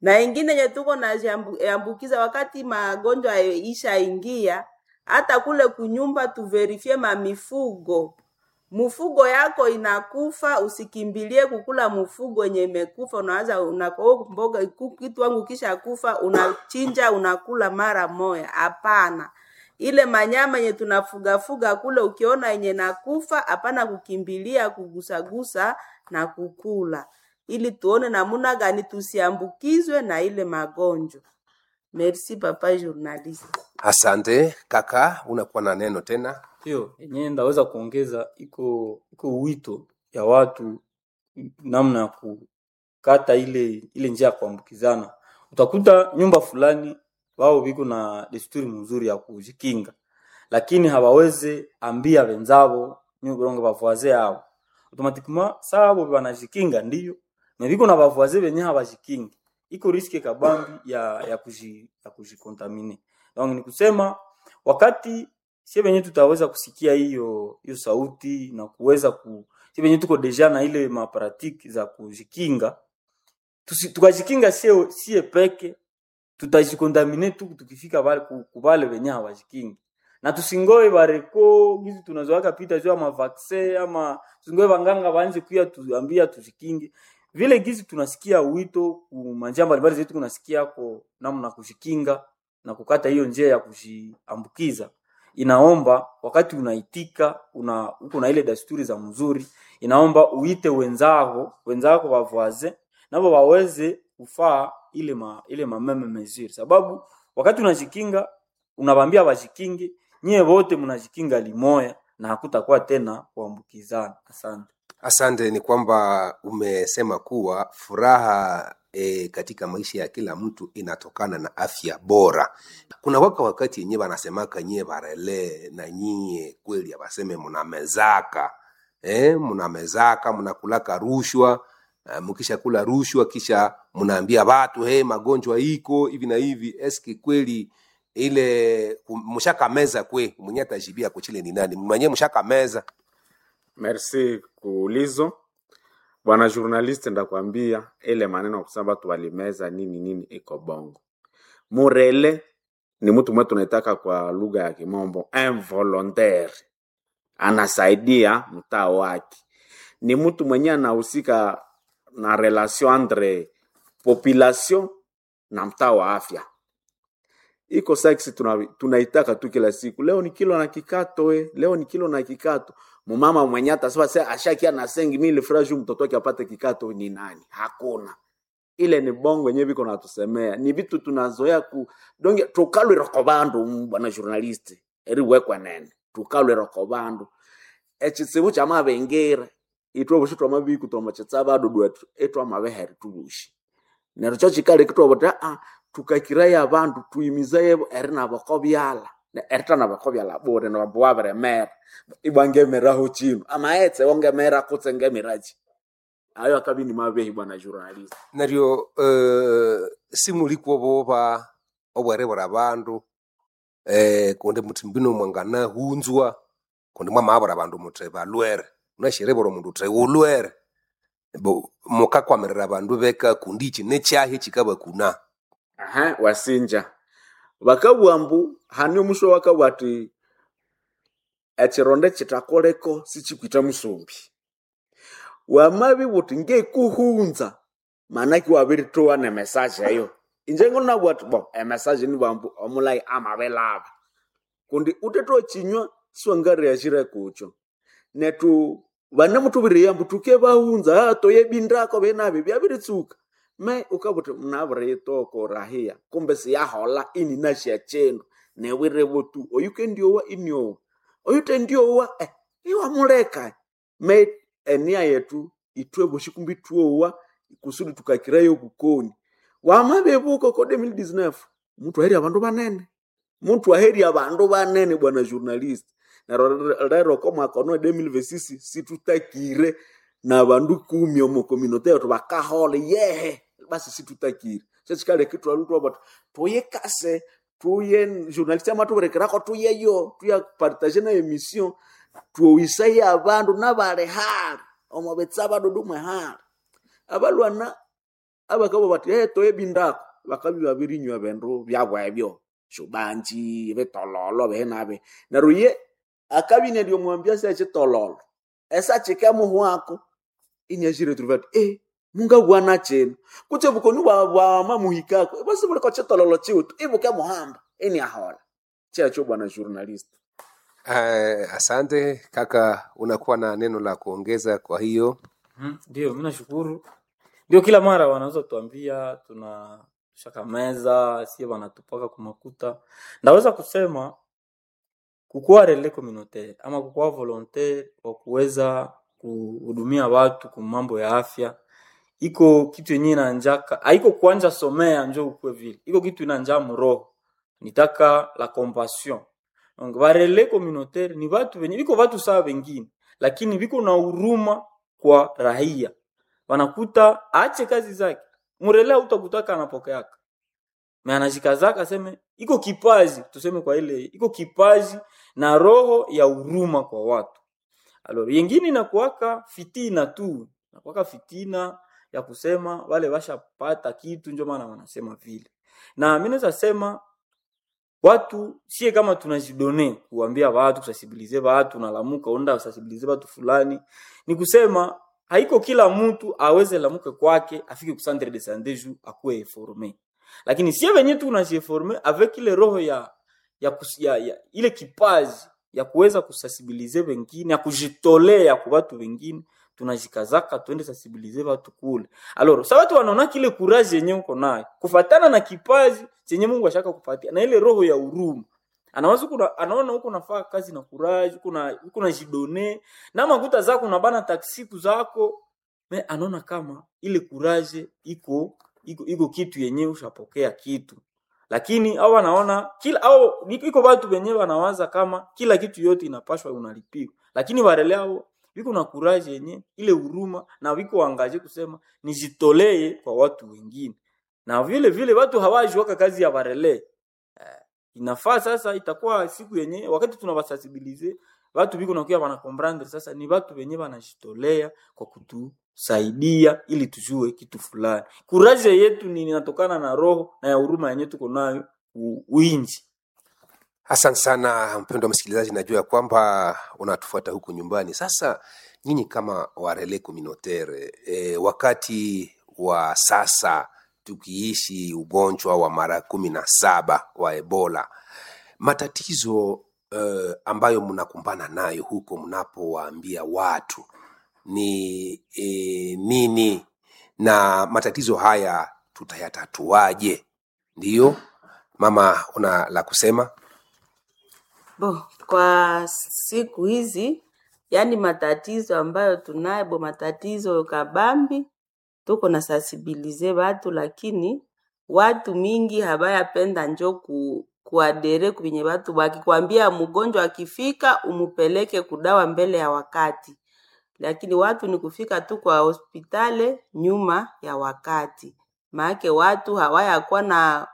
na ingine yenye tuko naambukiza wakati magonjwa ishaingia, hata kule kunyumba tuverifie mamifugo mfugo yako inakufa, usikimbilie kukula mfugo yenye imekufa. Unaanza unako mboga kitu wangu kisha kufa, unachinja unakula mara moya. Hapana, ile manyama yenye tunafugafuga kule, ukiona yenye nakufa, hapana kukimbilia kugusagusa na kukula, ili tuone namuna gani tusiambukizwe na ile magonjwa. Merci papa journaliste. Asante kaka, unakuwa na neno tena. hiyo yenyewe ndaweza kuongeza iko iko wito ya watu namna ya kukata ile ile njia ya kuambukizana. Utakuta nyumba fulani wao viko na desturi mzuri ya kujikinga, lakini hawawezi ambia wenzao nyurongo bavoise yao automatiquement sabo banajikinga ndiyo na viko na bavoise benye habajikingi, iko riski kabambi ya ya kuji ya kujikontamine. Donc ni kusema wakati sie venye tutaweza kusikia hiyo hiyo sauti na kuweza ku sie venye tuko deja na ile maparatiki za kujikinga tusi, tukajikinga sie sie peke tutajikontamine tu tukifika pale ku- kubale venye hawajikingi na tusingoe bareko gizi tunazoaka pita juu ama vaccine ama tusingoe vanganga baanze kuya tuambia tujikinge vile gizi tunasikia wito ku manjia mbalimbali zetu kunasikia ko namna kujikinga na kukata hiyo njia ya kujiambukiza inaomba wakati unaitika una uko na ile desturi za mzuri inaomba uite wenzako wenzako wavoise nabo waweze kufaa ile ma, ile mameme mesure sababu wakati unajikinga unabambia wajikinge nyie wote mnajikinga limoya na hakutakuwa tena kuambukizana asante Asante, ni kwamba umesema kuwa furaha e, katika maisha ya kila mtu inatokana na afya bora. Kuna waka wakati yenyewe wanasemaka nyie barele na nyie kweli abaseme mnamezaka eh, mnamezaka mnakulaka rushwa uh, mkisha kula rushwa kisha mnaambia watu hey, magonjwa iko hivi na hivi. Eski kweli ile mshaka meza kwe mwenye atajibia kuchile ni nani mwenye mshaka meza Merci kuulizo bwana journaliste, ndakwambia ile maneno ya kusema watu walimeza nini nini iko bongo. Murele ni mtu mwe tunaitaka kwa lugha ya kimombo involontaire, anasaidia mtaa wake, ni mtu mwenye anahusika na relation entre population na mtaa wa afya iko saksi tuna, tunaitaka tu kila siku. Leo ni kilo na kikato we, leo ni kilo na kikato. Mumama mwenye atasema sasa ashakia na sengi mili fraju mtoto wake apate kikato ni nani? Hakuna. Ile ni bongo yenyewe biko natusemea. Ni vitu tunazoea ku donge tukalwe rokobandu bwana journalist. Eri wekwa nene. Tukalwe rokobandu. Echitsibu cha mabengera. Itwa bushitwa mabiku to machetsaba dodo etu. Etwa mabeheri tubushi. Nero cho chikale kitwa bota ah tukakiraya abandu tuyimizaye eri nabako byala erita nabako byala bure nabambu wabiremera ibwangemeraho chino amaetse wongemera kutse ngemiraji ayo akabi ni mabehi bwana journalist naryo uh, simulikuo boba obwere bora bandu eh, kundi muti mbino mwangana hunzwa kundi mwamabora bandu muti balwere unashirebora mundu uti ulwere bo mukakwamirira bandu beka kundi ichi nechahi chikaba kuna aha wasinja bakabwambu hani musho wakabwa ati echironde chitakoleko sichikwita musumbi wamabi buti ngekuhunza manaki wabiritoa ne message eyo inje ngonabwa ati bo emessage ni bambu omulai amabelaba kundi uteto chinywa swangari yashire kucho netu vane mutuviri yambu tuke vahunza ah, toye bindako venavi vyaviritsuka me ukavuti mnaviritoko rahia kumbe siyahola ini nashia chenu newirevotu oyuke ndiowa iniowa oyute ndiowa eh, iwa muleka me enia yetu itwe voshi kumbi tuowa kusudi tukakirayo kukoni wamavevuko ko 2019 mtu aheri avandu vanene mtu aheri avandu vanene bwana journalist naro rero ko mwaka ono 2026 situtakire na vandu kumi omo community yetu vakahole yehe basi situtakire sechikale kitu alutu abatu tuye kase tuye journalist ama tuberekerako tuye yo tuya partage na emission tuowisai abandu nabale hali omo betsa badudu mwe hali abalwana abakabo bati eto ebindako bakabi babirinywa bindu byabo ebyo shubanji bitololo bihinabi neryo ye akabi nediomwambia se chitololo esa chike muhu wako inyashire turivati eh munga bwana chenu kuche bukoni bwa bwa mamuhikako basi buliko chitololo chiutu ibuke muhamba ini ahola checho bwana journalist Uh, asante kaka, unakuwa na neno la kuongeza? Kwa hiyo Mhm, Ndio, mi nashukuru. Ndio, kila mara wanaweza tuambia tuna shaka meza sie wanatupaka kumakuta. Ndaweza kusema kukuwa relais communautaire ama kukuwa volontaire wa kuweza kuhudumia watu kwa mambo ya afya iko kitu yenye inanjaka haiko kuanja somea njo ukwe vile iko kitu inanja mroho nitaka la compassion donc ba relais communautaire ni watu wenye biko watu sawa wengine lakini biko na huruma kwa raia wanakuta aache kazi zake mrelea utakutaka anapokeaka me anajikazaka aseme iko kipaji tuseme kwa ile iko kipaji na roho ya huruma kwa watu alors yengine inakuwaka fitina tu inakuwaka fitina ya kusema wale washapata kitu ndio maana wanasema vile na mi naweza sema watu sie kama tunajidone kuambia watu kusensibilize watu nalamuka onda usensibilize watu fulani ni kusema haiko kila mtu aweze lamuke kwake afike ku centre de santé ju akuwe informe lakini sie wenye tu unajieforme avec ile roho ya ya, kus, ya, ya ile kipaji ya kuweza kusensibilize wengine ya kujitolea kwa watu wengine tunajikazaka twende sensibilize watu kule alors sa watu wanaona kile courage yenye uko nayo kufatana na kipaji chenye Mungu ashaka kupatia na ile roho ya huruma anawaza kuna anaona huko nafaa kazi na courage kuna huko na jidone na makuta zako na bana taksiku zako me anaona kama ile courage iko iko, iko kitu yenyewe ushapokea kitu lakini au wanaona kila au iko watu wenyewe wanawaza kama kila kitu yote inapashwa unalipiwa lakini wale hao viko na courage yenye ile huruma na viko wangaje kusema nijitolee kwa watu wengine na vile vile watu hawaji waka kazi ya barele eh, inafaa sasa itakuwa siku yenye wakati tunawasensibilize watu viko nakuya wana comprendre sasa ni watu wenye wanajitolea kwa kutusaidia ili tujue kitu fulani kuraje yetu ni inatokana na roho na ya huruma yenye tuko nayo u- uinji Asante sana mpendwa msikilizaji, najua ya kwamba unatufuata huku nyumbani. Sasa nyinyi kama warele communautaire e, wakati wa sasa tukiishi ugonjwa wa mara kumi na saba wa Ebola, matatizo uh, ambayo mnakumbana nayo huko mnapowaambia watu ni e, nini na matatizo haya tutayatatuaje? Ndiyo mama, una la kusema? Bo, kwa siku hizi yani matatizo ambayo tunayo bo matatizo kabambi tuko na sensibilize watu lakini watu mingi habayapenda njo ku, kuadere kwenye watu wakikwambia mgonjwa akifika umupeleke kudawa mbele ya wakati lakini watu ni kufika tu kwa hospitali nyuma ya wakati maake watu hawayakuwa na